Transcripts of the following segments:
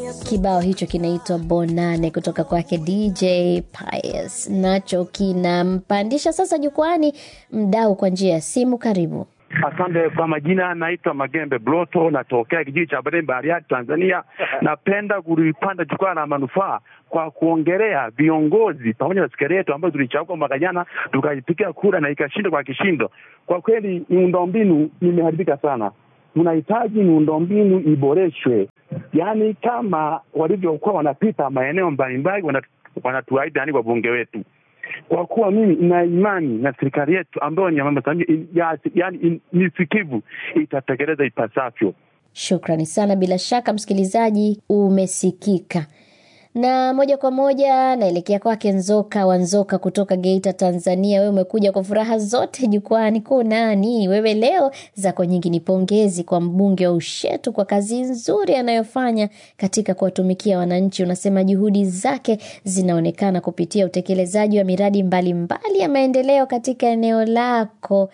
Kibao hicho kinaitwa Bonane kutoka kwake DJ Pius, nacho kinampandisha sasa jukwani mdau kwa njia ya simu. Karibu. Asante kwa majina, naitwa Magembe Bloto, natokea kijiji cha Barembe, Bariadi, Tanzania. Napenda kulipanda jukwaa la manufaa kwa kuongelea viongozi pamoja na serikali yetu ambayo tulichagua mwaka jana tukaipigia kura na ikashinda kwa kishindo. Kwa kweli miundombinu imeharibika sana, tunahitaji miundombinu iboreshwe, yaani kama walivyokuwa wanapita maeneo mbalimbali wanatuahidi, yani wabunge wetu kwa kuwa mimi ina imani na serikali yetu ambayo ni ya Mama Samia, yaani ni sikivu, itatekeleza ipasavyo. Shukrani sana. Bila shaka msikilizaji, umesikika na moja kwa moja naelekea kwake Nzoka wa Nzoka kutoka Geita, Tanzania. Wewe umekuja kwa furaha zote jukwani, kunani wewe leo? Zako nyingi ni pongezi kwa mbunge wa Ushetu kwa kazi nzuri anayofanya katika kuwatumikia wananchi. Unasema juhudi zake zinaonekana kupitia utekelezaji wa miradi mbalimbali mbali ya maendeleo katika eneo lako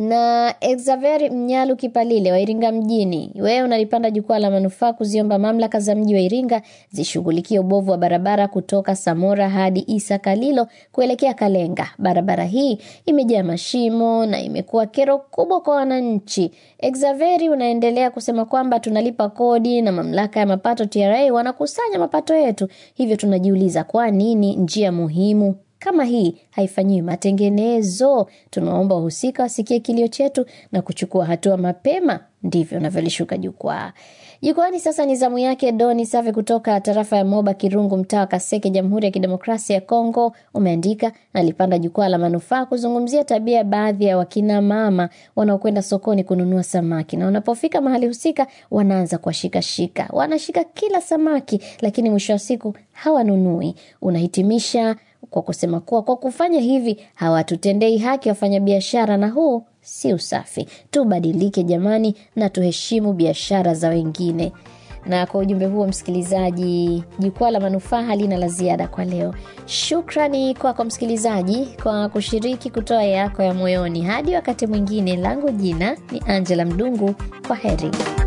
na Exaveri Mnyalu Kipalile wa Iringa mjini, wewe unalipanda jukwaa la manufaa kuziomba mamlaka za mji wa Iringa zishughulikie ubovu wa barabara kutoka Samora hadi Isa Kalilo kuelekea Kalenga. Barabara hii imejaa mashimo na imekuwa kero kubwa kwa wananchi. Exaveri unaendelea kusema kwamba tunalipa kodi na mamlaka ya mapato TRA wanakusanya mapato yetu, hivyo tunajiuliza kwa nini njia muhimu kama hii haifanyiwi matengenezo. Tunaomba wahusika wasikie kilio chetu na kuchukua hatua mapema. Ndivyo unavyolishuka jukwaa. Jukwani sasa ni zamu yake Doni Save kutoka tarafa ya Moba Kirungu, mtaa wa Kaseke, Jamhuri ya Kidemokrasia ya Kongo. Umeandika nalipanda jukwaa la manufaa kuzungumzia tabia ya baadhi ya wakina mama wanaokwenda sokoni kununua samaki, na wanapofika mahali husika wanaanza kuwashikashika, wanashika kila samaki, lakini mwisho wa siku hawanunui. Unahitimisha kwa kusema kuwa kwa kufanya hivi hawatutendei haki wafanyabiashara, na huu si usafi. Tubadilike jamani, na tuheshimu biashara za wengine. Na kwa ujumbe huo, msikilizaji, jukwaa la manufaa halina la ziada kwa leo. Shukrani kwako kwa msikilizaji kwa kushiriki kutoa yako ya moyoni. Hadi wakati mwingine, langu jina ni Angela Mdungu. Kwa heri.